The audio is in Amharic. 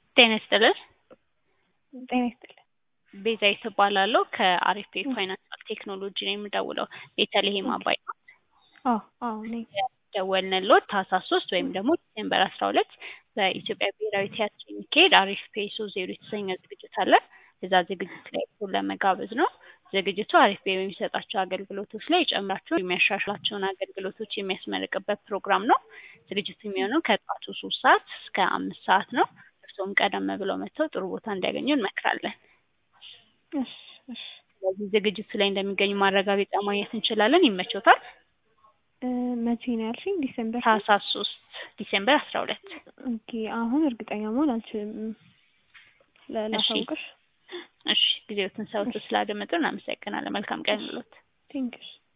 ጤና ይስጥልን። ጤና ይስጥልን። ቤዛዊት እባላለሁ ከአሪፍ ፋይናንሻል ቴክኖሎጂ ነው የምደውለው። ቤተልሔም አባይ ነው። አዎ አዎ ነኝ። ደወልንልዎት ታህሳስ ሶስት ወይም ደግሞ ዲሴምበር አስራ ሁለት በኢትዮጵያ ብሔራዊ ቲያትር የሚካሄድ አሪፍ ፔሶ ዜሮ የተሰኘ ዝግጅት አለ። እዛ ዝግጅት ላይ እርስዎን ለመጋበዝ ነው። ዝግጅቱ አሪፍ ፔ በሚሰጣቸው አገልግሎቶች ላይ ጨምራቸው የሚያሻሽላቸውን አገልግሎቶች የሚያስመርቅበት ፕሮግራም ነው። ዝግጅቱ የሚሆነው ከጠዋቱ ሶስት ሰዓት እስከ አምስት ሰዓት ነው። እርስዎም ቀደም ብለው መጥተው ጥሩ ቦታ እንዲያገኙ እንመክራለን። እሺ እሺ ስለዚህ ዝግጅቱ ላይ እንደሚገኙ ማረጋገጫ ማግኘት እንችላለን። ይመቾታል? እ መቼ ነው ያልሽኝ? ዲሴምበር ታህሳስ ሶስት ዲሴምበር አስራ ሁለት ኦኬ። አሁን እርግጠኛ መሆን አልችልም። ለ- ላሳውቅሽ። እሺ ጊዜዎትን ሰውት ስላደመጡ እናመሰግናለን። መልካም ቀን ብሎት ቴንክስ